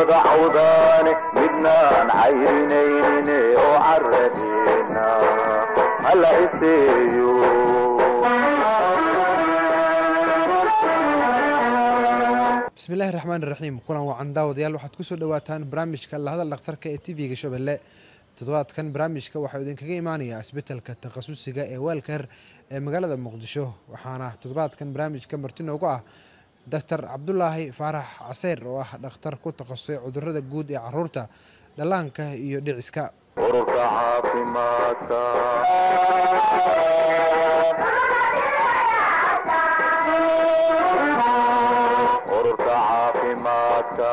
wada cawdaane midnaan cayrinayne oo caradeena hala iseeyo bismillahi raxmaan iraxiim kulan wacan daawadayaal waxaad kusoo dhawaataan barnaamijka lahadal dhakhtarka ee tv-ga shabeelle toddobaadkan barnaamijka waxaa idinkaga imaanayaa isbetelka takhasusiga ee weelkar ee magaalada muqdisho waxaana toddobaadkan barnaamijka marti noogu ah doctor cabdulaahi faarax caseyr oo ah dhakhtar ku takhasusay cudurada guud ee caruurta dhallaanka iyo dhiciska ururka caafimaadka ururka caafimaadka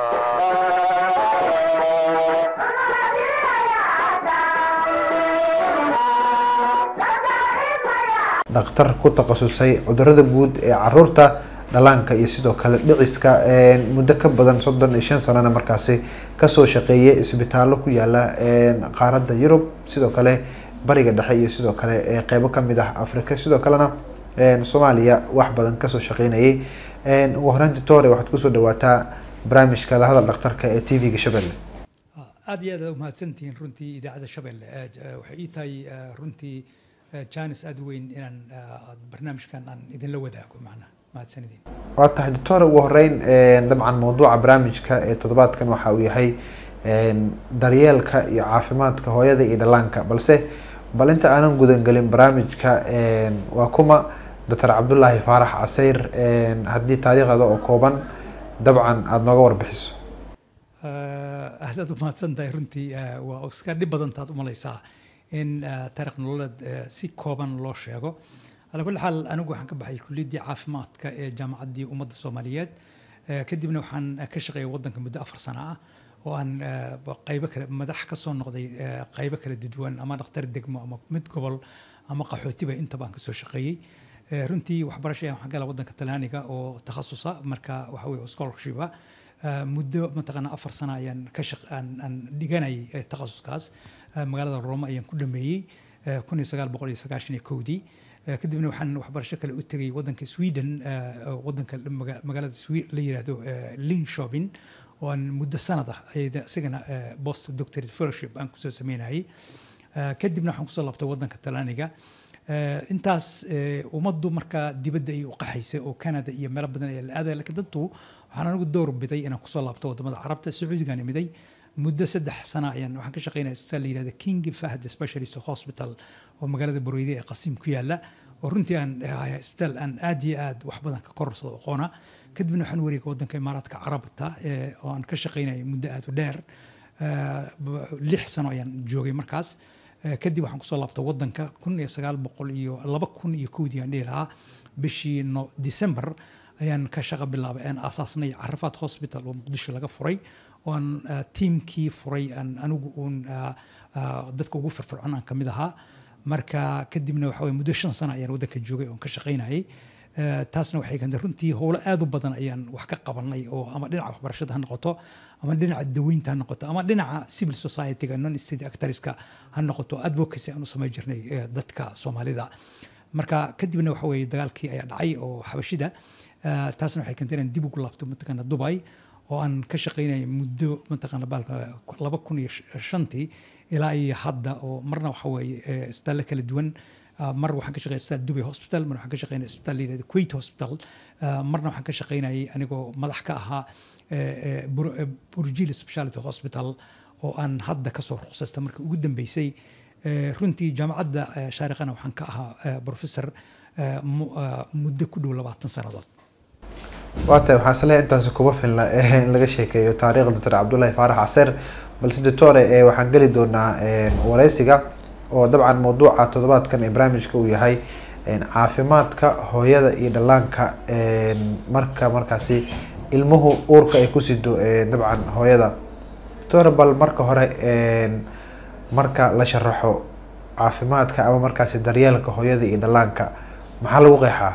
dhakhtar ku takhasusay cudurada guud ee caruurta dhallaanka iyo sidoo kale dhiciska muddo ka badan soddon iyo shan sanana markaasi kasoo shaqeeyay isbitaallo ku yaala qaaradda yurub sidoo kale bariga dhexe iyo sidoo kale qeybo kamid ah africa sidoo kalena soomaaliya wax badan kasoo shaqeynayay ugu horeynti tore waxaad kusoo dhawaataa barnaamijka lahadal dhakhtarka ee t v-ga shabeelle aad iyo aad aad umahadsantihiin runtii idaacadda shabeelle waxay ii tahay runtii janis aada u weyn inaan barnaamijkan aan idinla wadaago macnaha mahadsanidin waa tahay doctor ugu horeyn dabcan mawduuca barnaamijka ee toddobaadkan waxa uu yahay daryeelka iyo caafimaadka hooyada iyo dhallaanka balse bal inta aanan gudangelin barnaamijka waa kuma doctor cabdulaahi faarax caseyr haddii taariikhda oo kooban dabcan aada nooga warbixiso aad aad umahadsan tahay runtii waa iska dhib badantaad umalaysaa in taarikh nololeed si kooban loo sheego ala kulli xaal anigu waxaan ka baxay kuliyaddii caafimaadka ee jaamacaddii ummadda soomaaliyeed kadibna waxaan ka shaqeeyay waddanka muddo afar sano ah oo aan qaybo kale madax ka soo noqday qaybo kala duwan ama dhakhtar degmo ama mid gobol ama qaxootiba intaba aan kasoo shaqeeyey runtii waxbarasha ayaan waxaan gala waddanka talyaaniga oo takhasusa marka waxa weye scholarshipa muddo mataqaana afar sano ayaan ka shaq aan aan dhiganayay takhasuskaas magaalada roma ayaan ku dhameeyey kun iyo sagaal boqol iyo sagaashan iyo kowdii kadibna waxaan waxbarasho kale u tegay waddanka sweden waddanka magaalada la yiraahdo linshopin oo aan muddo sanad ah isagana post doctorate fellowship aan kusoo sameynayay kadibna waxaan kusoo laabtay waddanka talyaaniga intaas ummaddu markaa dibadda ay u qaxaysay oo canada iyo meelo badan ayaa la aadaya lakiin dantu waxaan anigu door biday inaan kusoo laabto wadamada carabta sacuudigaan imiday muddo saddex sana ayaan waxaan ka shaqeynaya isbitaal la yirahda king fahd specialist hospital oo magaalada boreyde ee qasiim ku yaala oo runtii aan ahay isbitaal aan aad iyo aad wax badan ka korsado aqoona kadibna waxaan wareegay waddanka imaaraadka carabta oo aan ka shaqeynaya muddo aad u dheer lix sano ayaan joogay markaas kadib waxaan kusoo laabtay waddanka kun iyo sagaal boqol iyo laba kun iyo kowdii aan dhihi lahaa bishii no december ayaan ka shaqo bilaabay aan aasaasnay carafaad hospital oo muqdisho laga furay oo aan tiimkii furay aan anigu uun dadka ugu firfircoon aan kamid ahaa marka kadibna waxa weye muddo shan sano ayaan waddanka joogay oon ka shaqaynayay taasna waxay keentay runtii howlo aad u badan ayaan wax ka qabanay oo ama dhinaca waxbarashada ha noqoto ama dhinaca daweynta ha noqoto ama dhinaca civil society-ga non state actorska ha noqoto advocacy aan u samayn jirnay dadka soomaalida marka kadibna waxa weye dagaalkii ayaa dhacay oo xabashida taasna waxay keentay inaan dib ugu laabto mataqaana dubai oo aan ka shaqaynaya muddo mataqaana baalka laba kun iyo shantii ilaa iyo hadda oo marna waxa weeye isbitaallo kala duwan mar waxaan ka shaqeynay isbitaal dubai hospital mar waxaan ka shaqeynay isbitaal la yirahdo kuwait hospital marna waxaan ka shaqeynayay anigoo madax ka ahaa burjil speciality hospital oo aan hadda kasoo ruqsasta markii ugu dambeysay runtii jaamacadda shaariqana waxaan ka ahaa professor muddo ku dhow labaatan sannadood waa tahay waxaa isleeyahay intaasi kuma filna in laga sheekeeyo taariikhda doctor cabdullaahi faarax caseer balse doctore waxaan geli doonaa wareysiga oo dabcan mawduuca toddobaadkan ee barnaamijka uu yahay caafimaadka hooyada iyo dhallaanka marka markaasi ilmuhu uurka ay ku sido dabcan hooyada doctore bal marka hore marka la sharaxo caafimaadka ama markaasi daryeelka hooyada iyo dhallaanka maxaa lagu qeexaa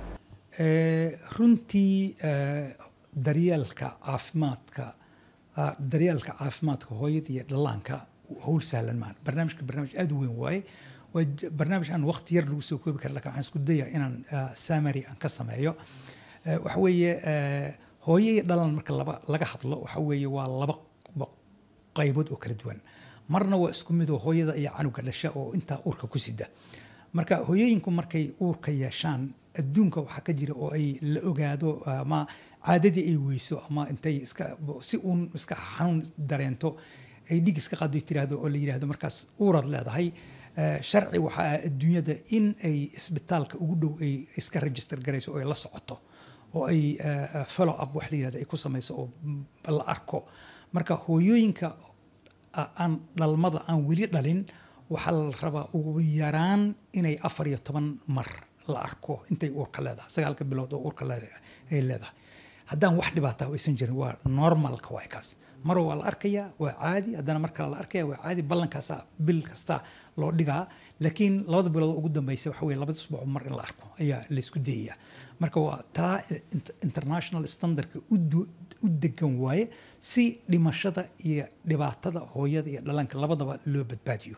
runtii daryeelka caafimaadka daryeelka caafimaadka hooyada iyo dhallaanka howl sahlan maan barnaamijka barnaamij aada u weyn waaye waa barnaamij aan waqti yar lagu soo koobi kara lakin waxaan isku dayaa inaan summary aan ka sameeyo waxa weeye hooyo iyo dhalan marka laba laga hadlo waxa weeye waa laba ba- qaybood oo kala duwan marna waa isku mid oo hooyada iyo canuga dhasha oo intaa uurka ku sida marka hooyooyinku markay uurka yeeshaan adduunka waxaa ka jira oo ay la ogaado ama caadadii ay weyso ama intay iska si uun iska xanuun dareento ay dhig iska qaado tiraahdo oo la yidhaahdo markaas uuraad leedahay Eh, sharci waxaa ah adduunyada in ay isbitaalka ugu dhow ay iska register garayso oo ay la socoto oo ay eh, follow up wax la yidhahdo ay ku samayso oo mm, la arko marka hooyooyinka a- aan dhalmada aan weli dhalin waxaa la rabaa ugu yaraan inay afar iyo toban mar la arko intay uurka leedahay sagaalka bilood oo uurka le- ay leedahay haddaan wax dhibaata aysan jirin waa normalka waay kaas mar waa la arkayaa waa caadi haddana mar kale la arkaya waa caadi ballankaasa bil kasta loo dhigaa laakiin labada bilood ugu dambeysa waxa weye labada usbuuc mar in la arko ayaa laysku dayaya marka waa taa int- international standardka u du- u degan waaye si dhimashada iyo dhibaatada hooyada iyo dhalanka labadaba loo badbaadiyo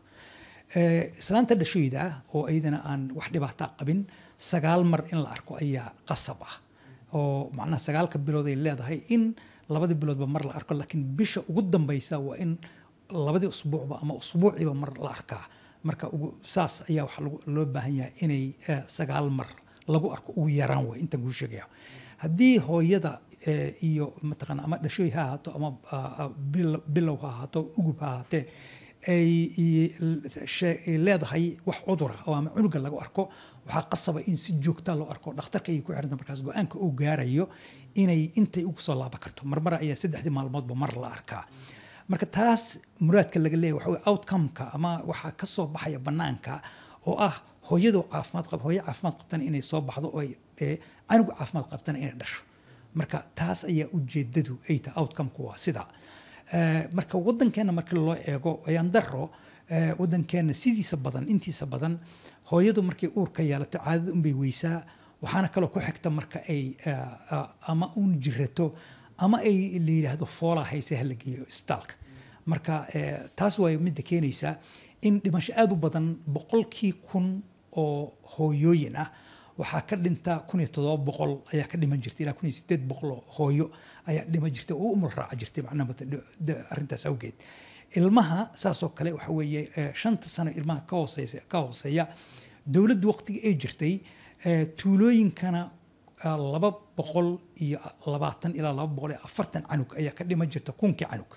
Eh, islaanta dhashooyda ah oo iyadana aan wax dhibaata qabin sagaal mar in la arko ayaa qasab ah oo macnaha sagaalka bilood ay leedahay in labadii biloodba mar la arko laakiin bisha ugu dambeysa waa in labadii usbuucba ama usbuuciiba mar la arkaa marka ugu saas ayaa waxaa lagu- loo baahan yahay inay eh, sagaal mar lagu arko ugu yaraan way intaan kuu sheegaya haddii hooyada eh, iyo mataqaana ama dhashooy ha ahaato ama ah, ah, bil- bilow ha ahaato ugub ha ahaatee ay i- she- ay leedahay wax cudura oo ama cunuga lagu arko waxaa qasaba in si joogta loo arko dhakhtarka ayay ku xiranta markaas go-aanka uu gaarayo inay intay ugu soo laaban karto marmar ayaa saddexdii maalmoodba mar la arkaa marka taas muraadka laga leeyahay waxa weye outcome-ka ama waxaa ka soo baxaya banaanka oo ah hooyadu caafimaad qab hooyo caafimaad qabtana inay soo baxdo oo ay- ee canugu caafimaad qabtana inay dhasho marka taas ayaa ujeedadu ay tahay outcome-ku waa sida Eh, marka wadankeena marka loo eego ayaan daro eh, wadankeena sidiisa badan intiisa badan hooyadu markay uurka yeelato caadada unbay weysaa waxaana kaloo ku xigta marka ay eh, ah, ama uun jirato ama ay la yidhaahdo foolaa hayse hala geeyo isbitaalka marka eh, taas waa midda keenaysa in dhimasho aada u badan boqolkii kun oo hooyooyin ah waxaa ka dhinta kun iyo toddoba boqol ayaa ka dhiman jirtay ilaa kun iyo sideed boqol oo hooyo ayaa dhiman jirtay oo u umul raaca jirtay macnaha mata- de- arrintaas awgeed ilmaha saasoo kale waxa weeye eh, shanta sano ilmaha ka hooseysa ka hooseeya dowladdu waqtiga ay jirtay eh, tuulooyinkana ah, laba boqol iyo labaatan ilaa laba boqol iyo afartan canug ayaa ka dhiman jirta kunkii canug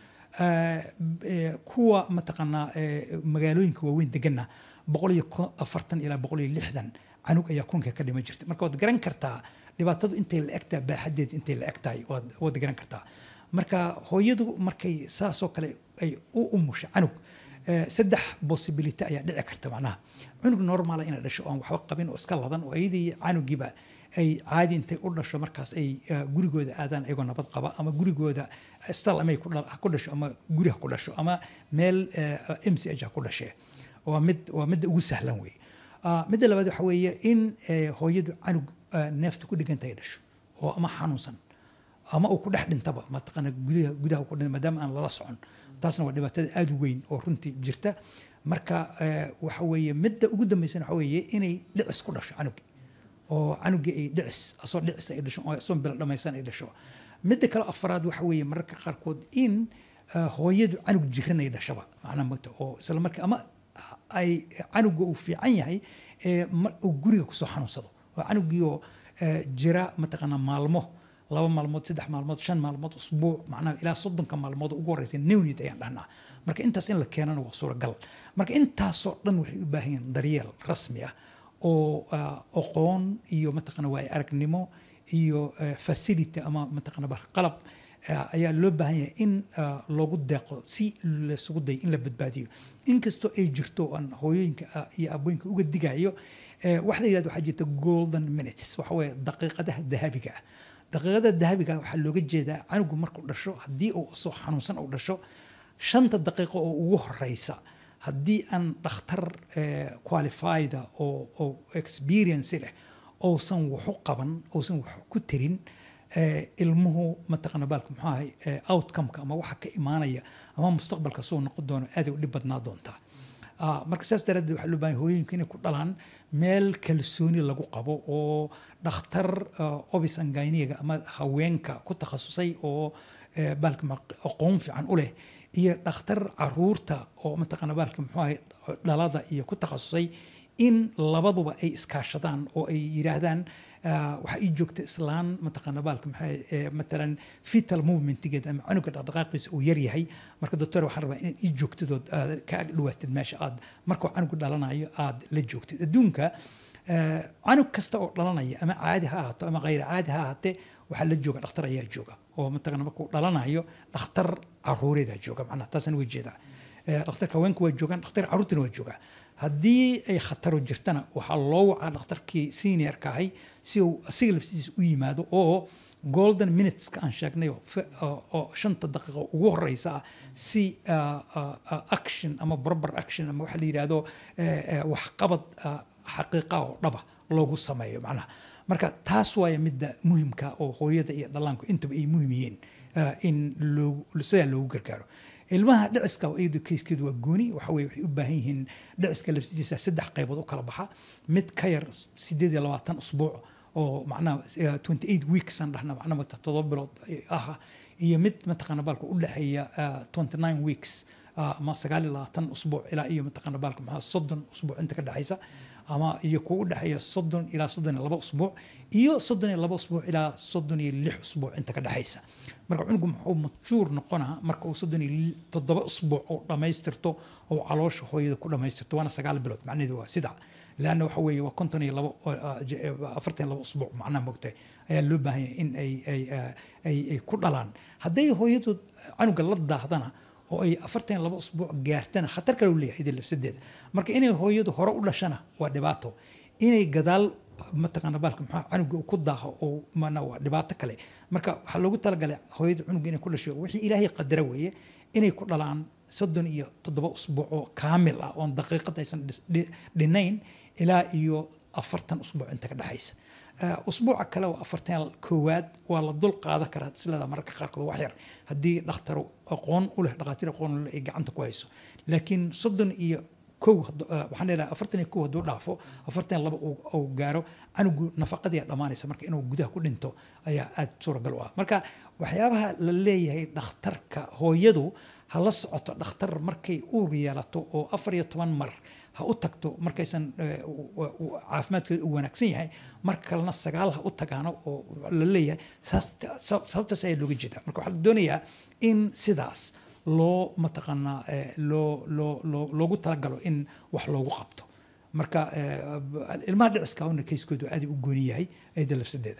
Eh, eh, kuwa mataqaanaa eh, magaalooyinka waaweyn degana boqol iyo ko- afartan ilaa boqol iyo lixdan canug ayaa kunka ka dhiman jirta marka waad garan kartaa dhibaatadu intay la egtahay baaxadeed intay la egtahay waad waad garan kartaa marka hooyadu markay saasoo kale ay u umusha canug eh, saddex possibility ayaa dhici karta macnaha cunug normala inay dhasho oon waxba qabin oo iska ladan oo iyadii canugiiba ay caadi intay u dhasho markaas ay eh, gurigooda aadaan iyagoo nabad qaba ama gurigooda stal ama ay ku dhal- ha ku dhasho ama guri ha ku dhasho ama meel m c h ha ku dhashee waa mid waa midda ugu sahlan wey Ah, midda labaad waxa weeye in eh, hooyadu canug ah, neefta ku dhiganta ay dhasho oo ama xanuunsan ama uu ku dhex dhintaba mataqaana gudaha gudaha ku dhinta maadaama aan lala socon taasna waa dhibaatada aada u weyn oo runtii jirta marka eh, waxa weeye midda ugu dambeysana waxa weeye inay dhicis ku dhasho canugi oo canugii ay dhicis asoo dhicis ay dhasho oo asoo bilo dhamaysan ay dhasho midda kale afaraad waxa weeye mararka qaarkood in ah, hooyadu canug jiran ay dhashaba macnaha mata oo isla marka ama ay canuga uu fiican yahay ee ma- uu guriga kusoo xanuunsado oo canugii oo eh, jira mataqaanaa maalmo laba maalmood saddex maalmood shan maalmood usbuuc macnaha ilaa soddonka maalmood ugu horeysa newnid ayaan dhahnaa marka intaas in la keenana waa suuragal marka intaasoo dhan waxay u baahan yihiin daryeel rasmi ah oo ah, aqoon iyo mataqaana waay aragnimo iyo eh, facility ama mataqaana bar- qalab eh, ayaa loo baahan yahay in ah, loogu deeqo si laysugu dayo in la badbaadiyo inkastoo ay jirto aan hooyooyinka ah, iyo abooyinka uga digayo eh, wax la yidhahdo waxaa jirta golden minutes waxa weeye daqiiqadaha dahabiga ah daqiiqada dahabiga ah waxaa looga jeedaa canugu markuu dhasho haddii uu soo xanuunsan uu dhasho shanta daqiiqo oo ugu horeysa haddii aan dhakhtar eh, qualified ah oo oo experience leh ousan waxu qaban ousan wax ku tirin eh, ilmuhu mataqana baalka muxuu ahay eh, outcome-ka ama waxa ka imaanaya ama mustaqbalka soo noqon doono aad ay u dhib badnaa doontaa Ah, marka saas daraaddeed waxaa loo baahan yahay hooyooyinka inay ku dhalaan meel kalsooni lagu qabo oo dhakhtar ah, obis anginiga ama haweenka ku takhasusay oo eh, baalka maq- aqoon fiican u leh iyo dhakhtar caruurta oo mataqaana baalka muxuu ahay dhalada iyo ku takhasusay in labaduba ay iskaashadaan oo ay yidhaahdaan ah, waxaa ii joogta islaan mataqaana baalka maxaa eh, matalan fetal movementigeed ama canuga dhaqdhaqaaqiisa uu yar yahay marka doctor waxaan rabaa inaad ii joogtid ood aad ka ag dhawaatid meesha aad markuu canugu dhalanayo aad la joogtid adduunka eh, canug kasta oo dhalanaya ama caadi ha ahaato ama khayr caadi ha ahaatee waxaa la jooga dhakhtar ayaa jooga oo mataqaana markuu dhalanayo dhakhtar caruureedaa jooga macnaha taasaan uga jeedaa Eh, dhakhtarka haweenka waa joogaan dhakhtar caruurtana waa joogaa haddii ay khataro jirtana waxaa loo wacaa dhakhtarkii seniorka ahay si uu asiga laftiisa u yimaado oo golden minuteska aan sheegnay oo fe- oo oo shanta daqiiqo ugu horeysa ah si ah, ah, ah, action ama barbar action ama waxa la yidhaahdo eh, eh, waxqabad ah, xaqiiqa oo dhaba loogu sameeyo macnaha marka taas waaya midda muhimka oo hooyada iyo dhallaanku intaba ay muhim yihiin ah, in loogu sidaa loogu gargaaro ilmaha dhiciska oo iyadu kayskeedu waa gooni waxa weye waxay u baahan yihiin dhiciska laftiisa saddex qaybood u kala baxa mid ka yar sideed iyo labaatan usbuuc oo macnaha eh, 28 weeks aan dhahna macnaha mata todoba bilood ah iyo mid mataqaana baalka u dhexeeya ah, 29 weeks ah, ama sagaal iyo labaatan usbuuc ilaa iyo mataqaana baalka maxaa soddon usbuuc inta ka dhexaysa ama iyo kuwa u dhexeeya soddon ilaa soddon iyo laba usbuuc iyo soddon iyo laba usbuuc ilaa soddon iyo lix usbuuc inta ka dhexaysa marka cunugu muxuu majuur noqonaa marka uu soddon iyo li- toddoba usbuuc oo dhammaystirto oo caloosha hooyada ku dhammaystirto waana sagaal bilood macnaheedu waa sida leanna waxa weeye waa konton iyo labo oo, ah, je- eh, afartan iyo labo usbuuc macnaha mogtahay ayaa loo baahan yahay in ay ay ah, ay ay ku dhalaan hadday hooyadu canuga la daahdana oo ay afartan iyo labo usbuuc gaartana khatar kale u leeyahay idin lafsadeeda marka inay hooyadu hore u dhashana waa dhibaato inay gadaal mataqaana baalka maxaa canuga uu ku daaho oo mana waa dhibaato kale marka waxaa loogu talagalay hooyada canuga inay ku dhasho wixii ilaahay qadara weeye inay ku dhalaan soddon iyo toddoba usbuuc oo kaamil ah oon daqiiqad aysan dhis- dhi- dhinayn ilaa iyo afartan usbuuc inta ka dhexaysa Eh, usbuuca kale oo afartan koowaad waa la dul qaadan karaa silada mararka qaarkood wax yar haddii dhakhtar aqoon u leh dhakhaatiir aqoon u leh ay gacanta ku hayso laakiin soddon iyo kow haddu- eh, waxaan leedahay afartan iyo kow hadduu dhaafo afartan iyo laba uu uu gaaro canugu nafaqadii aa dhammaanaysa marka inuu gudaha ku dhinto ayaa aad suuragal u ah marka waxyaabaha la leeyahay dhakhtarka hooyadu ha la socoto dhakhtar markay uur yeelato oo afar iyo toban mar ha u tagto markaysan eh, u- u- caafimaadkeedu u wanaagsan yahay mar kalena sagaal ha u tagaano oo la leeyahay saas sab- sababtaas ayaa looga jeedaa marka waxaa la doonayaa in sidaas loo mataqaanaa eh, loo loo loo loogu talagalo in wax loogu qabto marka eh, ilmaha dhiciska una kayskoodu aad u gooni yahay ayda lafsadeeda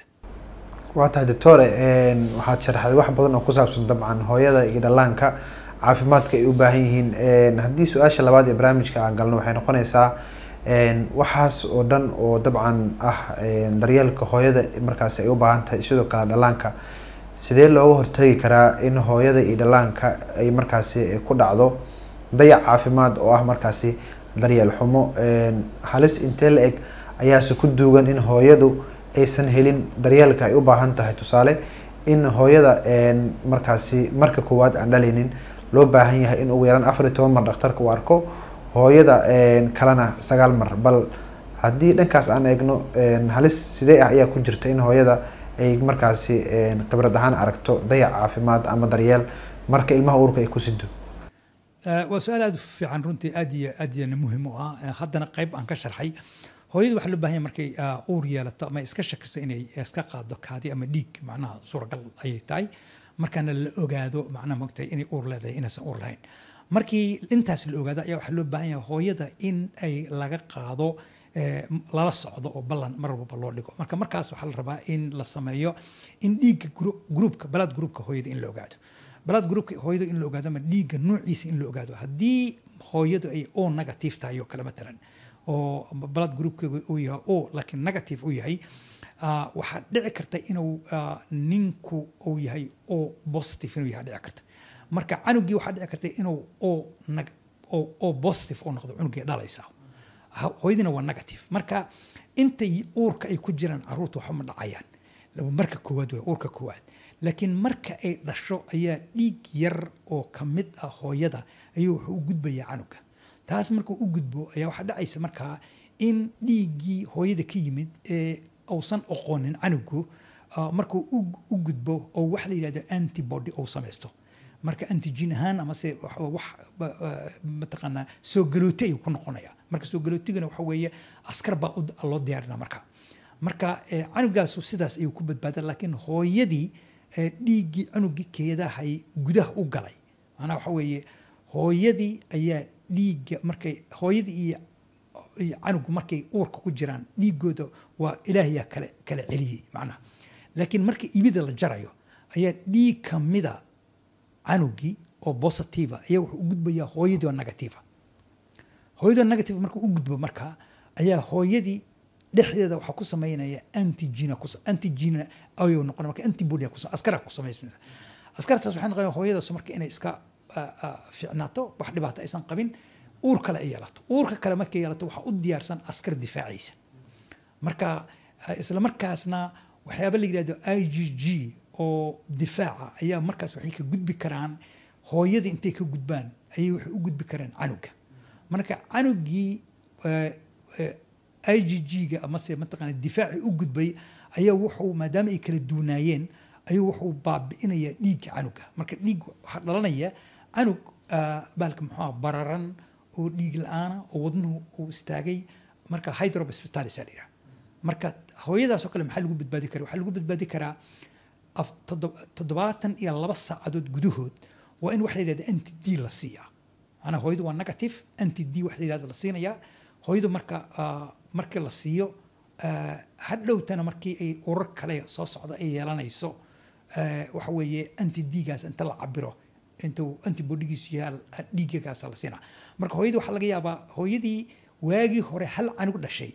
waa tahay doctore een, waxaad sharaxday wax badan oo ku saabsan dabcan hooyada iyo dhallaanka caafimaadka ay u baahan yihiin Een, haddii su-aasha labaad ee barnaamijka aan galno waxay noqonaysaa een, waxaas oo dhan oo dabcan ah een, daryeelka hooyada markaasi ay u baahan tahay sidoo kale dhallaanka sidee looga hortagi karaa in hooyada iyo dhallaanka ay markaasi ku dhacdo dayac caafimaad oo ah markaasi daryeel xumo Een, halis intee la eg ayaase ku duugan in hooyadu aysan helin daryeelka ay u baahan tahay tusaale in hooyada een, markaasi marka koowaad aan dhalaynin loo baahan yahay in ugu yaraan afar iyo toban mar dhakhtarka uu arko hooyada een, kalena sagaal mar bal haddii dhankaas aan eegno een, halis sidee ah ayaa ku jirta in hooyada ay markaasi een, khibrad ahaan aragto dayac caafimaad ama daryeel marka ilmaha uurka ay ku sido Eh, waa su-aal aad u fiican runtii aad iyo aad iyana muhiim u ah Eh, haddana qayb aan ka sharxay hooyadu waxaa loo baahan yahay markay ah, uur yeelato ama iska shakiso inay iska qaado kaadi ama dhiig macnaha suuragal ayay tahay markaana la ogaado macnaha mogtahay inay uur leedahay inaysan uur lahayn markii intaas la ogaado ayaa waxaa loo baahan yahay hooyada in ay laga qaado eh, lala socdo oo ballan mar walba loo dhigo marka markaas waxaa la rabaa in la sameeyo in dhiigga gru- gruupka balaad gruupka hooyada in la ogaado balaad gruupka hooyada in la ogaado ama dhiigga noociisa in la ogaado haddii hooyadu ay o negative tahay oo kale matalan oo balaad gruupkeegu uu yahay o laakiin negative uu yahay ah, waxaa dhici karta inuu ah, ninku uu yahay o positive inuu yahay dhici karta marka canugii waxaa dhici karta inuu o neg o o positive oo noqdo cunugii dhalaysa Ha- hooyadina waa negative marka intay uurka ay ku jiraan caruurta waxba ma dhacayaan laba marka koowaad waa uurka koowaad laakiin marka ay dhasho ayaa dhiig yar oo ka mid ah hooyada ayuu wuxuu u gudbayaa canuga taas markuu u gudbo ayaa waxaa dhacaysa markaa in dhiiggii hooyada ka yimid ee uusan oqoonin canugu ah, markuu u- u gudbo oo wax la yidhahdo antibody uu samaysto marka antigen ahaan amase wax wax ba- ah, mataqaanaa soo galooti ayuu ku noqonaya marka soo galootigana waxa weeye askar baa u- loo diyaarinaa marka marka eh, canugaasu sidaas ayuu ku badbaadaa laakiin hooyadii eh, dhiiggii canugii keedahay gudaha u galay macnaha waxa weeye hooyadii ayaa dhiigga markay hooyadii iyo iyo canugu markay uurka ku jiraan dhiigooda waa ilaahayaa kale kala celiyey macnaha laakiin marka ibida la jarayo ayaa dhiig kamida canugii oo positiva ayaa wuxuu u gudbayaa hooyadii oo negativa hooyadii oo negative markuu u gudbo markaa ayaa hooyadii dhexdeeda waxaa ku samaynaya antigena ku antigena ayuu noqon marka antibody ku askara ku samaysmaysa askartaas waxay noqonaya hooyadaas marka inay iska ah, ah, fiicnaato wax dhibaato aysan qabin uur kale ay yeelato uurka kale markay yeelato waxaa u diyaarsan askar difaacaysa marka eh, isla markaasna waxyaaba la yidhahdo i g g oo difaaca ayaa markaas waxay ka gudbi karaan hooyada intay ka gudbaan ayay waxay u gudbi karaan canuga marka canugii i g g-ga amase mataqaana difaaci u gudbay ayaa wuxuu maadaama ay kala duunaayeen ayuu wuxuu baabi'inayaa dhiigga canuga marka dhiig waxaa dhalanaya canug ah, baalka muxuu ah bararan oo dhiig la-aana oo wadnuhu uu istaagay marka hydrohospitalis aa la yidhaha marka hooyadaas oo kale maxaa lagu badbaadi karaa waxaa lagu badbaadi karaa af- toddob- toddobaatan iyo laba saacadood gudahood waa in wax la yidhahda anti d la siiyaa macnaa hooyadu waa negative anti d wax la yidhahda la siinayaa hooyadu marka ah, markii la siiyo ah, hadhowtana markii ay urar kale soo socda ay yeelanayso ah, waxa weeye anti d-gaas inta la cabiro intuu antibodigiisu yahay dhiigagaasa la siinaa marka hooyadii waxaa laga yaabaa hooyadii waagii hore hal canug dhashay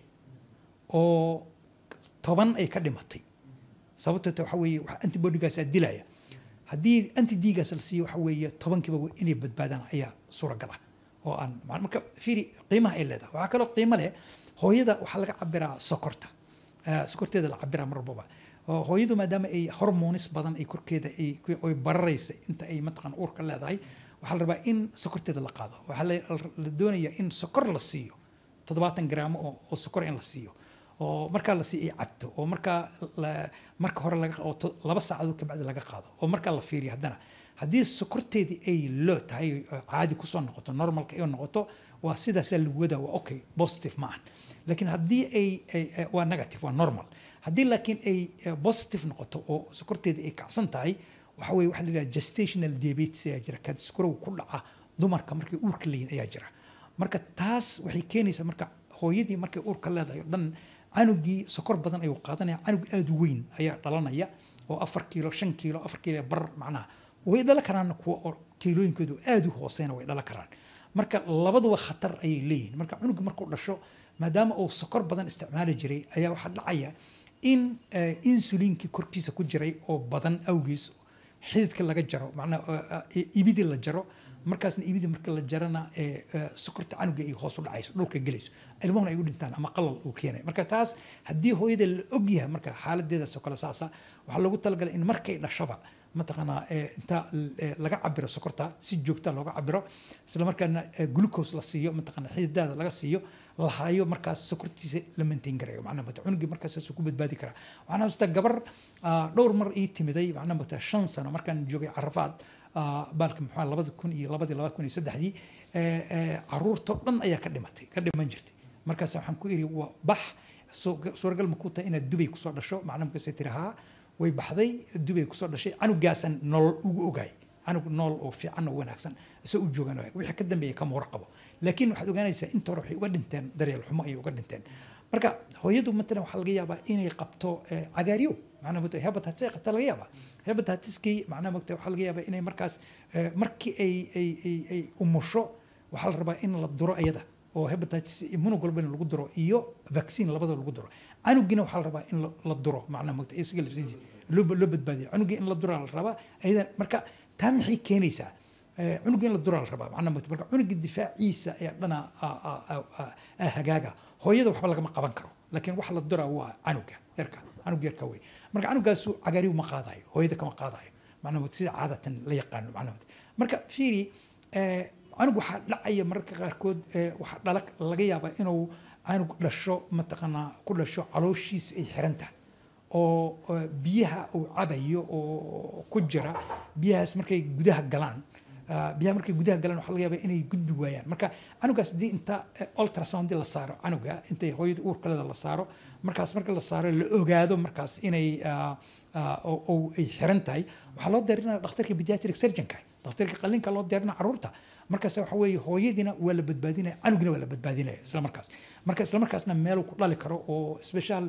oo toban ay ka dhimatay sababtoo ta waxa weeye wax antibodygaasaa dilaya haddii antidigaas la siiyo waxa weeye tobankiiba inay badbaadaan ayaa suuragal ah oo aan ma- marka fiiri qiimaha ay leedahay waxaa kaloo qiimo leh hooyada waxaa laga cabiraa sokorta Ah, sokorteeda la cabiraa mar walbaba oo hooyadu maadaama ay hormonis badan ay korkeeda ay ku- ay bararaysa inta ay mataqaan uurka leedahay waxaa la rabaa in sokorteeda la qaado waxaa la la doonayaa in sokor la siiyo toddobaatan garaamo oo, oo sokor in la siiyo oo markaa la sii ay cabto oo markaa la- marka hore laga oo to- laba saacadood kabacdi laga qaado oo markaa la fiiriyo haddana haddii sokorteedii ay loo tahay oo caadi kusoo noqoto normalka ay noqoto waa sidaasaa lagu wadaa waa okay positive ma ahan laakiin haddii ay ay- ay- waa negative waa normal haddii laakiin ay eh, positive noqoto oo sokorteedii ay kacsan tahay waxa weye waxa la yidhaha gestational diabetes ayaa jira kadiskurow ku dhaca dumarka markay uurka leeyihin ayaa jira marka taas waxay keenaysaa marka hooyadii markay uurka leedahay oo dhan canugii sokor badan ayuu qaadanaya canug aada u weyn ayaa dhalanaya oo afar kiilo shan kiilo afar kiilo bar macnaha way dhalan karaan kuwa oo kiilooyinkoodu aada u hooseyna way dhalan karaan marka labaduba khatar ayay leeyihiin marka cunuga markuu dhasho maadaama uu sokor badan isticmaali jiray ayaa waxaa dhacaya in eh, insuliinkii korkiisa ku jiray oo badan awgiis xididka laga jaro macnaha ibidii la jaro markaasna ibidii marka la jarana ee, ee, sokorta canuga ay hoos u dhacayso dhulka gelayso ilmuhuna ay u dhintaan ama qalal uu keenay marka taas haddii hooyada la ogyahay marka xaaladeedaas oo kale saasa waxaa loogu talagalay in markay dhashaba mataqaanaa ee, inta ee, laga cabiro sokorta si joogta looga cabiro isla markaana ee, glucose la siiyo mataqaanaa xididaada laga siiyo la hayo markaas sokortiisa la maintain garayo macnaha mata cunugii markaas saasuu ku badbaadi karaa waxaan xasuustaa gabar ah, dhowr mar ii timiday macnaha mata shan sano markaan joogay carafaad ah, baalka muxuu ahaa labada kun iyo labadii laba kun iyo saddexdii ee, ee, caruurtoo dhan ayaa ka dhimatay ka dhiman jirtay markaas waxaan ku iri waa bax soo- suuragal ma ku tahay inaad dubay kusoo dhasho macnaha markaasay tiri haa way baxday dubay kusoo dhashay canugaasaan nolol ugu ogaay canug nool oo fiican oo wanaagsan isagoo u joogan waag wixii ka dambeeya kama warqabo laakiin waxaad ogaanaysaa inta hore waxay uga dhinteen daryeel xumo ayay uga dhinteen marka hooyadu matalan waxaa laga yaabaa inay qabto eh, cagaaryo macnaha mata hepatitis ay qabtaa laga yaabaa hepatitiskii macnaha mata waxaa laga yaabaa inay markaas eh, markii ay ay ay ay umusho waxaa la rabaa in la duro iyada oo hepatitis immunoglobulin lagu duro iyo vaccine labada lagu duro canugina waxaa la rabaa in la- la duro macnaha mata isaga laftiisa loo loo badbaadiyo canugii in la duraa la rabaa ayada marka taa maxay keenaysaa Eh, cunuga in la duraa la rabaa macnaha mata marka cunuga difaaciisa ayaa dhana ah, ah, ah, ah, ah, hagaaga hooyada waxba lagama qaban karo laakiin waxa la duraa waa canuga yarka canug yarka wey marka canugaasu cagaariyu ma qaadayo hooyada kama qaadayo macnaha mata sida caadatan la yaqaano macnaha mata marka fiiri eh, canug waxaa dhacaya mararka qaarkood ee, waxaa dhala laga yaabaa inuu canug dhasho mataqaanaa ku dhasho calooshiisa ay xiran tahay oo oo biyaha uu cabayo oo ku jira biyahaas markay gudaha galaan ah, biyaha markay gudaha galaan waxaa laga yaabaa inay gudbi waayaan marka canugaas haddii inta eh, ultrasound la saaro canuga intay hooyada uurkaleeda la saaro markaas marka la saaro la ogaado markaas inay ah, ah, oo oo ay xiran tahay waxaa loo diyaarinaya dhakhtarka pediatric surgeonka dhakhtarka qallinka loo diyaarinaya caruurta markaas waxa weeye hooyadiina waa la badbaadinaya canugina waa la badbaadinaya isla markaas marka isla markaasna meel ku dhali karo oo special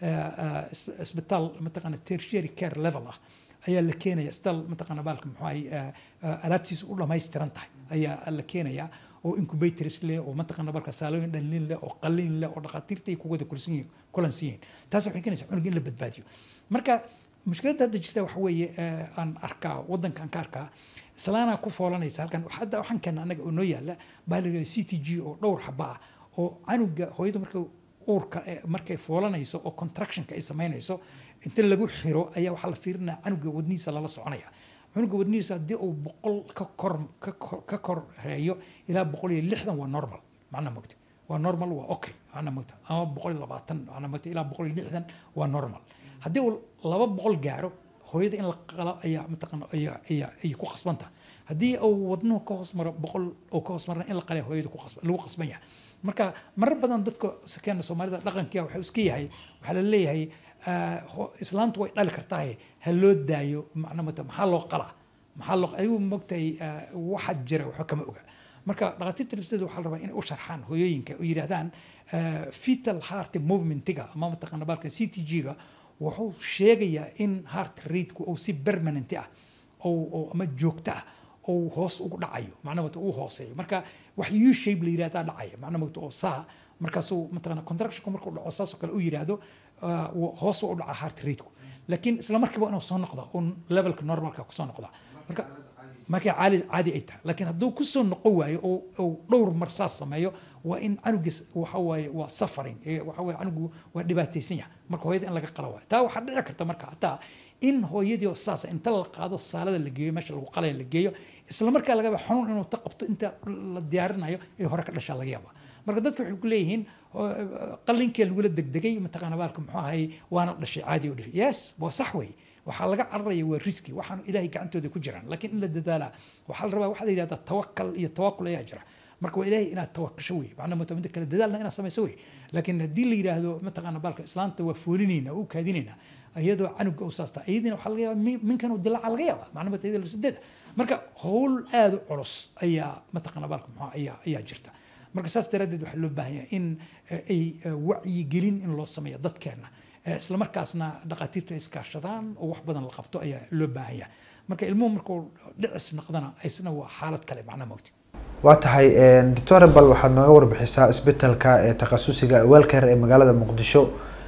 isbitaal mataqaana tertiary care level ah ayaa la keenaya isbitaal mataqaana baalka muxuu ahay alaabtiisa u dhammaystiran tahay ayaa la keenaya oo incubators leh oo mataqaana balka saalooyin dhalin leh oo qalliin leh oo dhakhaatiirta ay kuwada kulsan yihiin kulansan yihiin taas waxay keenaysaa cunug in la badbaadiyo marka mushkiladda hadda jirta waxa weeye eh, aan arkaa waddankaan ka arkaa islaanaa ku foolanaysa halkan hadda waxaan keena annaga oo noo yaalla baa la yidhahda c t g oo dhowr xaba ah oo canuga hooyadu marka uurka eh, markay foolanayso oo contractionka ay samaynayso inta lagu xiro ayaa waxaa la fiirinaya canuga wadnihiisa lala soconaya cunuga wadnihiisa haddii uu boqol ka kor ka kor ka koreeyo ilaa boqol iyo lixdan waa normal macna mogta waa normal waa okay macna mogta ama boqol iyo labaatan macna mogta ilaa boqol iyo lixdan waa normal haddii uu laba boqol gaaro hooyada in la qalo ayaa mataqaana ayaa ayaa ayay ku qasban tahay haddii uu wadnuhu ka hoos maro boqol uu ka hoos marna in la qalaya hooyada ku qasban lagu qasban yahay marka marar badan dadka sakeena soomaalida dhaqankiia waxuu iska yahay waxaa la leeyahay ah, ho- islaantu way dhali kartaaye ha loo daayo macna mata maxaa loo qalaa maxaa loo ayuu mogtahay waxa jira waxba kama oga marka dhakhaatiirta nafteedu waxaa la rabaa inay u sharxaan hooyooyinka oo yidhaahdaan ah, fetal heart movementiga ama mataqaana baalka c t g-ga wuxuu sheegayaa in heart rate-ku uu si permanent ah oo oo ama joogto ah oo hoos ugu dhacayo macnaha mata uu hooseeyo marka wax u shape la yidhahdaa dhacaya macnaha mata oo saa markaasuu mataqaana contractionku markuu dhaco saasoo kale u yidhaahdo ah, wuu- hoos u dhaca heart rate-ku laakiin isla markiiba inuu soo noqda un levelka normalka kusoo noqda marka markay caali caadi ay tahay laakiin hadduu kusoo noqon waayo oo oo dhowr mar saas sameeyo waa in canugiis waxa waaye waa suffering ee waxa waaye canugu waa dhibaataysan yahay marka hooyada in laga qala waayo taa waxaa dhici karta marka hataa in hooyadii oo saasa inta la qaado saalada la geeyo meesha lagu qalaya la geeyo isla markaa laga yaaba xanuun inuu ta qabto inta la diyaarinayo ee hore ka dhashaa laga yaaba marka dadka waxay ku leeyihiin qallinkee lagula degdegay mataqaana baalka muxuu ahay waana dhashay caadi oo dhashay yes waa sax wey waxaa laga cararaya waa riski waxaan ilaahay gacantooda ku jiraan laakiin in la dadaalaa waxaa la rabaa waxaa la yidhahdaa tawakal iyo tawakul ayaa jira marka waa ilaahay inaad tawakasho wey macnaa mata mida kale dadaalna inaad samayso wey laakiin haddii la yidhaahdo mataqaana baalka islaanta waa foolinayna u kaadinayna iyadoo canuga u saasta iyadina waxaa laga yaaba min- minkan uu dilaaca laga yaaba macnaa mata iyada lafsadeeda marka howl aada u culus ayaa mataqaana baalka muxuu ayaa ayaa jirta marka saas daraaddeed waxaa loo baahan yahay in eh, ay eh, wacyigelin in loo sameeyo dadkeena Eh, isla markaasna dhaqaatiirtu ay iskaashadaan oo wax badan la qabto ayaa loo baahan yahay marka ilmuhu markuu dhicis noqdana isna waa xaalad kale macna mawti waa tahay doctor bal waxaad nooga warbixisaa isbitaalka ee takhasusiga welcare ee magaalada muqdisho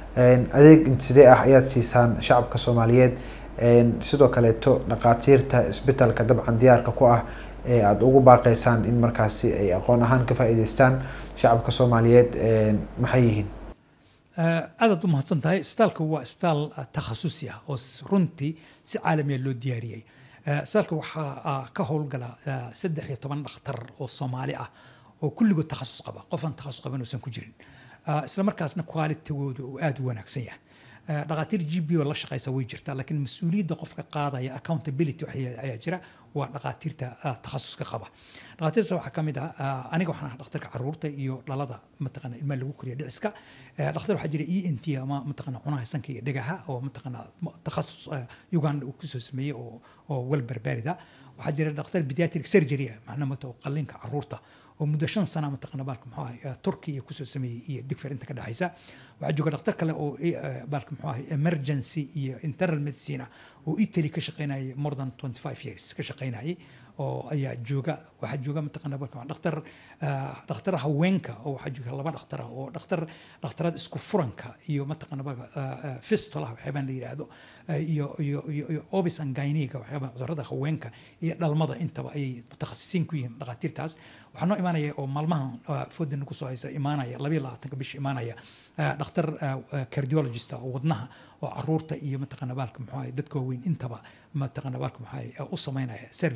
adeeg sidee ah ayaad siisaan shacabka soomaaliyeed sidoo kaleeto dhaqaatiirta isbitaalka dabcan diyaarka ku ah ee aada ugu baaqeysaan in markaasi ay aqoon ahaan ka faa'iideystaan shacabka soomaaliyeed maxay yihiin aadaad u mahadsan tahay isbitaalka waa isbitaal ah, takhasusi ah oo s- runtii si caalamiya loo diyaariyey Eh, isbitaalka waxaa ah, ka howlgala eh, saddex iyo toban dhakhtar oo soomaali ah oo kulligood takhasus qaba qofaan takhasus qaban uusan ku jirin Ah, isla markaasna qualitygooda uu aada u wanaagsan yahay Eh, dhakhaatiir g b oo la shaqeysa way jirtaa laakiin mas-uuliyadda qofka qaadaya accountability wax la- ayaa jira waa dhakhaatiirta ah, takhasuska qaba dhakhaatiirta waxaa ka mid ah ah, aniga waxaan ahaa dhakhtarka caruurta iyo dhalada mataqaana ilmaha lagu koriya dhiciska Eh, dhakhtar waxaa jira e n t ama mataqaana cunaha sanka iyo dhegaha oo mataqaana ma- takhasus eh, uganda uu kusoo sameeyey oo oo welbarbaarida waxaa jira dhakhtar pediatric surgery ah macnaha mata oo qalliinka caruurta oo muddo shan sana mataqaana baalka muxuu ahay eh, turkiya kusoo sameeyey iyo digfer inta ka dhexaysa waxaa jooga dhakhtar kale oo eh, eh, baalka muxuu ahay emergency iyo internal medicine ah oo italy ka shaqeynayay more than 25 years ka shaqeynayay oo ayaa jooga waxaa jooga mataqaana baalka dhakhtar ah, dhakhtar haweenka oo waxaa jooga laba dhakhtar ah oo dhakhtar dhakhtaraad isku furanka iyo mataqaana baalka ah, ah, fistulaha waxyaabaan la yidhaahdo ah, iyo iyo iyo iyo obis and gynaega waxyaabaa cudurrada haweenka iyo dhalmada intaba ayay mutakhasisiin ku yihiin dhakhaatiirtaas waxaa noo imaanaya oo maalmahan ah, fooda nagu soo haysa imaanaya labayo labaatanka bisha imaanaya ah, dhakhtar ah, ah, cardiologist ah oo wadnaha oo caruurta iyo mataqaana baalka muxuu ahay dadka waaweyn intaba mataqaana baalka muxuu ahay ah, u sameynaya service u sameynaya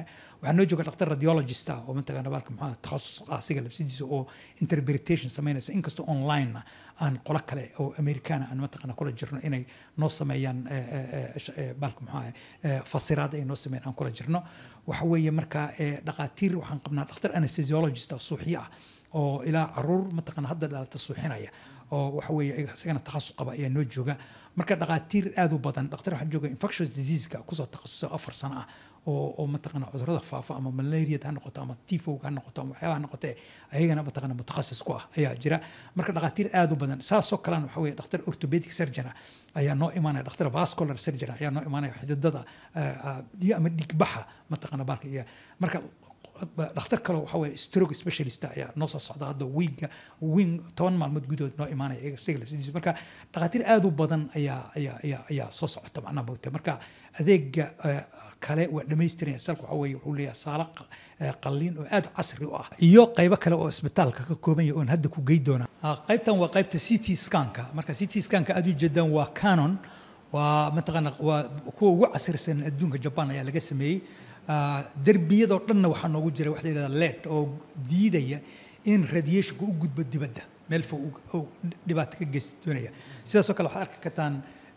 joognaa waxaa noo jooga dhakhtar radiologist ah oo mataqaana baalka maxaa takhasus asiga labsidiisa oo interpretation samaynaysa inkastoo online aan qolo kale oo americana aan mataqaana kula jirno inay noo sameeyaan baalka maxaa fasiraad ay noo sameeyaan aan kula jirno waxa weeye marka dhaqaatiir waxaan qabnaa dhakhtar anesthesiologist ah suuxyo ah oo ilaa caruur mataqaana hadda dhalata suuxinaya oo waxa weeye isagana takhasus qaba ayaa noo jooga marka dhaqaatiir aad u badan dhakhtar waxaa jooga infectious diseaseka kusoo takhasusay afar sano ah oo oo mataqaana cudurrada faafa ama malaria ha noqoto ama tifowga ha noqoto ama waxyaabaha noqote ayagana mataqaana mutakhasis ku ah ayaa jira marka dhaqaatiir aad u badan saasoo kalena waxa weeye dhakhtar orthopedic surgeon ayaa noo imaanaya dhakhtar vascular surgeon ayaa noo imaanaya xididada ama dhigbaxa mataqaana baalka iyo marka dhakhtar kale waxa weeye stroke specialist ayaa noo soo socda hadda wiiga wing toban maalmood gudahood noo imaanaya isaga lafsidiisa marka dhakhaatiir aad u badan ayaa ayaa ayaa ayaa soo socota macnaha moogta marka adeega kale waa dhammaystiraya isbitaalka waxa weeye wuxuu leeyahay saalo qalliin oo aad casri u ah iyo qaybo kale oo isbitaalka ka kooban yahay oon hadda ku gey doona qaybtan waa qaybta c t scanka marka c t scanka aad u jeedaan waa canon waa mataqaana waa kuwa ugu casrisan adduunka jaban ayaa laga sameeyey derbiyadoo dhanna waxaa noogu jira waxa la yidhahda led oo diidaya in radiationka u gudbo dibadda meel fog dhibaato ka geysta doonaya sidaasoo kale waxaad arki kartaan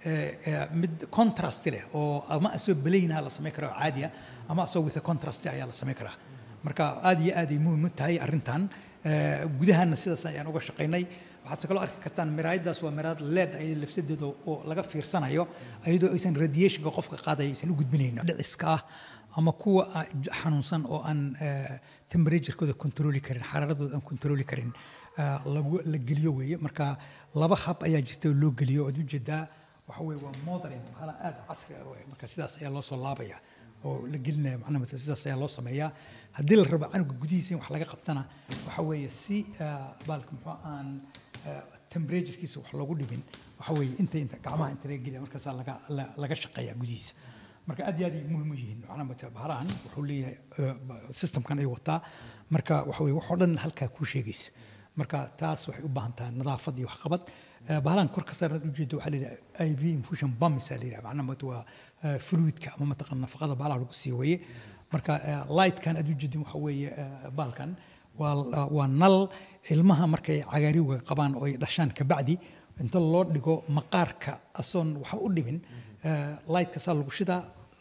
mid contrast leh oo ama asoo belaynaha la samayn karo caadiya ama asoo with a contrast ayaa la samayn karaa marka aad iyo aad ay muhiim u tahay arrintan gudahana sidaas ayaan uga shaqaynay waxaad kaloo arki kartaan miraayadaas waa miraad led ay lafsadeeda oo laga fiirsanayo iyadoo aysan radiationka qofka qaadaya aysan u gudbinayn dhiciska ah ama kuwa xanuunsan oo aan temperaturekooda controli karin xaraaradooda aan controli karin lagu la geliyo weeye marka laba hab ayaa jirta oo loo geliyo ood ujeedaa waxa weeye waa modern hala aad casri ah weeye marka sidaas ayaa loo soo laabaya oo la gelinaya macnaha mata sidaas ayaa loo sameeyaa haddii la rabo canuga gudihiisa in wax laga qabtana waxa weeye si baalka muxuu aan temperaturekiisa wax loogu dhibin waxa weeye inta inta gacmaha inta laga geliya markaasaa laga laga shaqeeyaa gudihiisa marka aad iyo aad ay muhiim u yihiin macnaha mata bahalahan wuxuu leeyahay systemkan ay wataa marka waxa weye waxoo dhan halkaa kuu sheegaysa marka taas waxay u baahan tahay nadaafad iyo waxqabad bahalahan kor ka saaran ujeeda waxaa la yidhaha i v infusion bumsa la yidhaha macnaha mata waa fluidka ama mataqana nafaqada bahalaha lagu sii weeye marka lightkan aad ujeedin waxa weeye baalkan waa waa nal ilmaha markay cagaariwga qabaan oo ay dhashaan kabacdi inta loo dhigo maqaarka asoon waxba u dhimin lightka saa lagu shidaa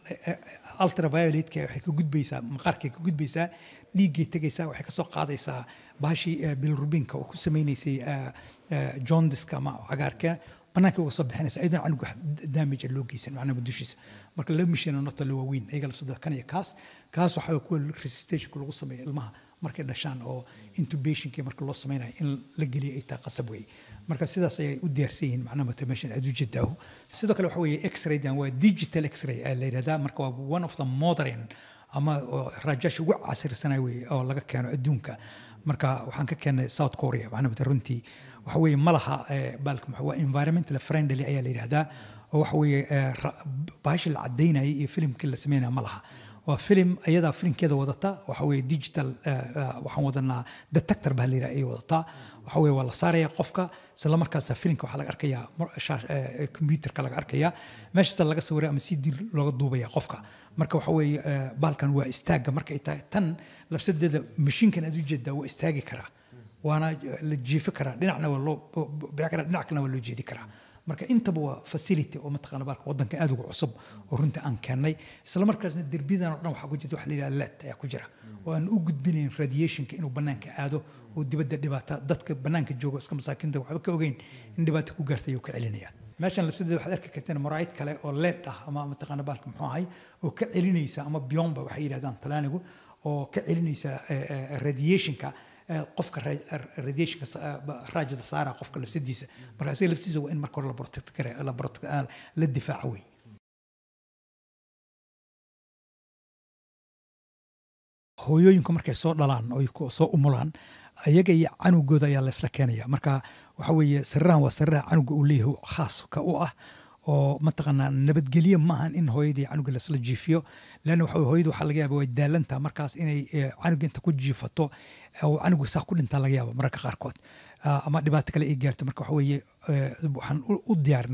ultravioletka waxay ka gudbaysaa maqaarkay ka gudbaysaa dhiiggay tegaysaa waxay kasoo qaadaysaa bahashii bilrubinka oo ku sameynaysay jondiska ama cagaarka banaanka uga soo bixinaysa ayadoo canuga damage loo geysan macnaha dushiisa marka laba mishin nota la waaweyn ayaga la soo kan iyo kaas kaas waxaa kuwa resistageka lagu sameeya ilmaha markay dhashaan oo intubationkii marka loo sameynayo in la geliyo ay taa qasab weeye marka sidaas ayay u diyaarsan yihiin macnaha mata meeshan aad u jeedaahu sidoo kale waxa weeye x-raydan waa digital x-ray ayaa la yidhahdaa marka waa one of the modern ama raajaasha ugu casirsanay weye oo laga keeno adduunka marka waxaan ka keenay south korea macnaha mata runtii waxa weeye ma laha baalka maxaa waa environmental friendly ayaa la yidhahdaa oo waxa weeye bahashi la cadaynayay iyo filimkii la sameynaya ma laha waa filim ayadaa filimkeeda wadata waxa weeye digital waxaan wadanaa detector baa la yidhaha ay wadataa waxa weeye waa la saaraya qofka isla markaasna filimka waxaa laga arkayaa computerka laga arkayaa meeshaasa laga sawiraya ama si dir looga duubaya qofka marka waxa weeye baalkan waa istaagga marka ay tahay tan lafsadeeda mashiinkan aad ujeedaa waa istaagi karaa waana la jiifi karaa dhinacna waa loo bixi karaa dhinac kalena waa loo jeedi karaa marka intaba waa facility oo mataqaana baalka waddanka aad uga cusub oo runtii aan keennay isla markaasna derbiyadan oo dhan waxaa ku jirta waxa la yidhaha led ayaa ku jira oo aan u gudbinayn radiationka inuu bannaanka aado oo dibadda dhibaata dadka bannaanka jooga iska masaakiinta waxba ka ogeyn in dhibaato ku gaarta ayuu ka celinaya meeshan labsadeeda waxaad arki karteen maraayid kale oo led ah ama mataqaana baalka muxuu ahay oo ka celinaysa ama beyond waxay yidhahdaan talaanigu oo ka celinaysa radiationka qofka radiationka raajada saara qofka lafsadiisa marka isaga laftiisa waa in marka hore la protect kare la protect la difaaco wey hooyooyinku markay soo dhalaan oo soo umulaan ayaga iyo canugooda ayaa laysla keenaya marka waxa weeye sariirahan waa sariiraha canuga uu leeyahay khaaska u ah oo mataqaanaa nabadgelyo maahan in hooyadii canuga lasla jiifiyo leanna waxa hooyadu waxaa laga yaaba way daalantaa markaas inay canuga inta ku jiifato oo canuga saa ku dhintaa laga yaaba mararka qaarkood ama dhibaato kale ay gaarto marka waxa weeye waxaan u diyaarinay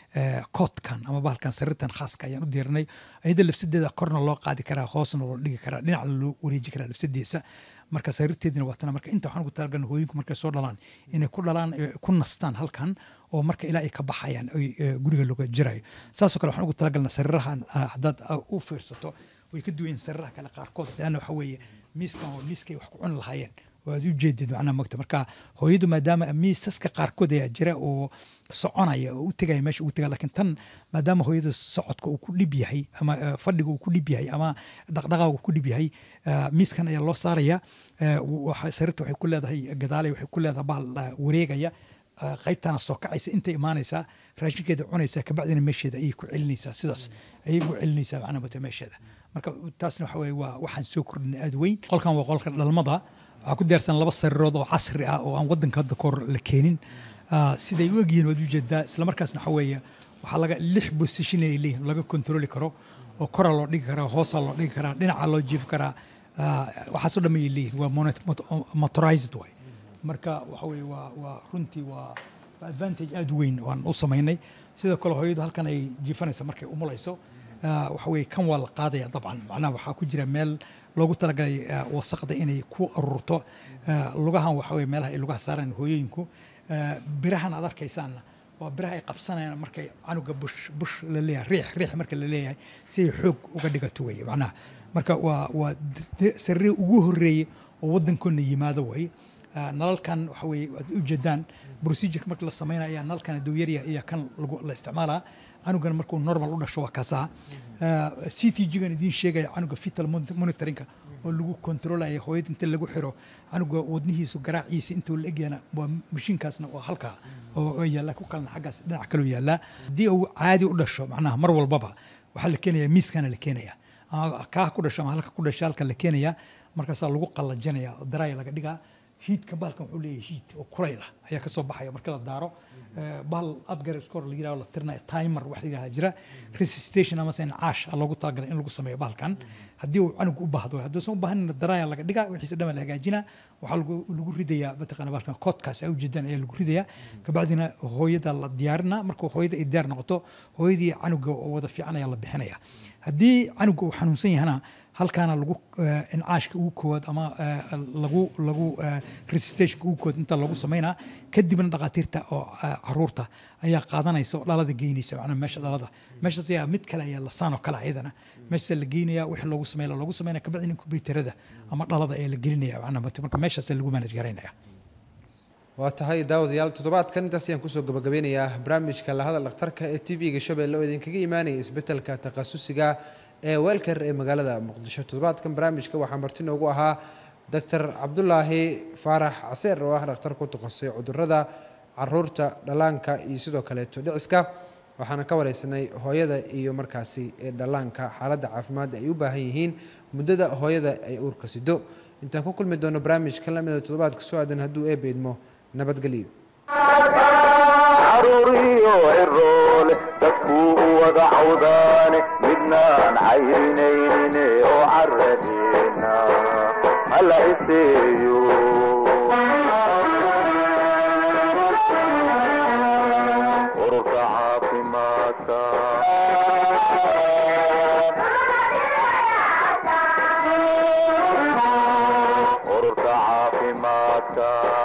eh, koodkan ama bahalkan sariirtan khaaska ayaan u diyaarinay ayada lafsadeeda korna loo qaadi karaa hoosna loo dhigi karaa dhinacna loo wareeji karaa lafsadeesa marka sariirteedina waa tana marka inta waxaan ugu talagalna hooyinku markay soo dhalaan inay ku dhalaan eh, ku nastaan halkan oo marka ilaa ay ka baxayaan ay eh, guriga looga jirayo saasoo kale waxaan ugu talagalna sariirahan ah, haddaad ah, u fiirsato way ka duwan yihiin sariiraha kale qaarkood leanna waxa weeye miiskan waa miiskay wax ku cuni lahaayeen oo aad u jeedid macnaha mogta marka hooyadu maadaama miisaska qaarkood ayaa jira oo soconaya oo u tegaya meesha ugu tegaya laakiin tan maadaama hooyadu socodka uu ku dhib yahay ama eh, fadhiga uu ku dhib yahay ama dhaqdhaqaaga uu ku dhib yahay eh, miiskan ayaa loo saaraya eh, waxa- sariirta waxay ku leedahay gadaalay waxay ku leedahay bahal eh, wareegaya eh, qaybtana soo kacaysa intay imaanaysaa raashinkeeda cunaysaa kabacdina meesheeda ayay ku celinaysaa sidaas ayay ku celinaysaa macnaha mogta meesheeda marka taasna waxa weye waa waxaan soo kordhinay aad weyn qolkan waa qolka dhalmada waxaa ku diyaarsan laba sariirood oo casri ah oo aan wadanka hadda kahor la keenin Ah, siday u egyihiin waad ujeedaa isla markaasna waxa weeye waxaa laga lix position ay leeyihin laga kontroli karo oo koraa loo dhigi karaa hoosaa loo dhigi karaa dhinaca loo jiifi karaa Ah, waxaasoo dhan ayay leeyihin waa monet- mot- motorized way marka waxa weye waa waa runtii waa waa advantage aad u weyn waan u samaynay sidoo kale hooyadu halkan ay jiifanaysa markay umulayso Ah, waxa weye kan waa la qaadaya dabcan macnaha waxaa ku jira meel loogu talagalay ah, wasaqda inay ku ururto Ah, lugahan waxa weye meelaha ay lugaha saaraan hooyooyinku Ah, birahan aad arkaysaanna waa biraha ay qabsanayaan markay canuga bush bush la leeyahay riix riix marka la leeyahay si ay xoog uga dhigato weye macnaha marka waa waa d- sariir ugu horeeye oo wadankoona yimaado way Ah, nalalkan waxa weye waad ujeedaan procedureka marka la sameynaya ayaa nalalkan adowyarya iyo kan lagu la isticmaalaa canugan markuu normal u dhasho waa kaasaa c t g-gan idiin sheegaya canuga fetal mon- monitoringka oo lagu kontrolaya hooyada inta lagu xiro canuga wadnihiisu garaaciisa intuu la egyana waa mashiinkaasna waa halkaa oo oo yaalla ku kalena xaggaas dhinac kaloo yaallaa haddii uu caadi u dhasho macnaha mar walbaba waxaa la keenaya miiskana la keenaya ama kaa ku dhasho ama halka ku dhasho halka la keenaya markaasaa lagu qallajinaya oo daraaya laga dhigaa hiidka bahalkan wuxuu leeyahay hiid oo kulayl ah ayaa kasoo baxaya marka la daaro Eh, bahal upgrade score la yiraahdo la tirinayo timer wax la yiraahdo jira resuscitation ama sen caash aa loogu talagalay in lagu sameeyo bahalkan haddii uu canugu u baahdo hadduusan u baahanina daraaya laga dhigaa wixiisa dhan baa la hagaajinaa waxaa lagu lagu ridayaa mataqaana bahalkan koodkaas ay ujeedaan ayaa lagu ridayaa kabacdina hooyada la diyaarinaa marka hooyada ay diyaar noqoto hooyadii canuga oo wada fiican ayaa la bixinaya haddii canuga uu xanuunsan yahana halkaana lagu eh, incaashka ugu koowaad ama eh, lagu lagu eh, resuscitationka ugu koowaad inta lagu sameynaa kadibna dhakhaatiirta oo eh, caruurta ayaa qaadanaysa oo dhalada geynaysa macnaha meesha dhalada meeshaas ayaa mid kale ayaa lasaan oo kale ayadana meeshaas la geynaya wixii loogu sameeya loogu sameynaya kabacdina inkubaytarada ama dhalada ayaa la gelinaya macnaha marka meeshaas lagu manage garaynaya waa tahay daawadayaal toddobaadkan intaas ayaan kusoo gabagabeynayaa barnaamijka lahadal dhakhtarka ee t v-ga shabeelle oo idinkaga imaanaya isbetelka takhasusiga ee weelkar ee magaalada muqdisho toddobaadkan barnaamijka waxaa marti noogu ahaa doctor cabdulaahi faarax caseer oo ah dhakhtar ku takhasusay cudurada caruurta dhallaanka iyo sidoo kaleeto dhiciska waxaana ka wareysanay hooyada iyo markaasi ee dhallaanka xaaladda caafimaad ay u baahan yihiin muddada hooyada ay uurka sido intaan ku kulmi doono barnaamijka lamida toddobaadka soo aadan hadduu eebba idmo nabadgelyo caruuriyo ciroole dadkuu u wada cawdaane midnaan cayrinayne oo caradeena hala iseeyo ururka caafimaadka ururka caafimaadka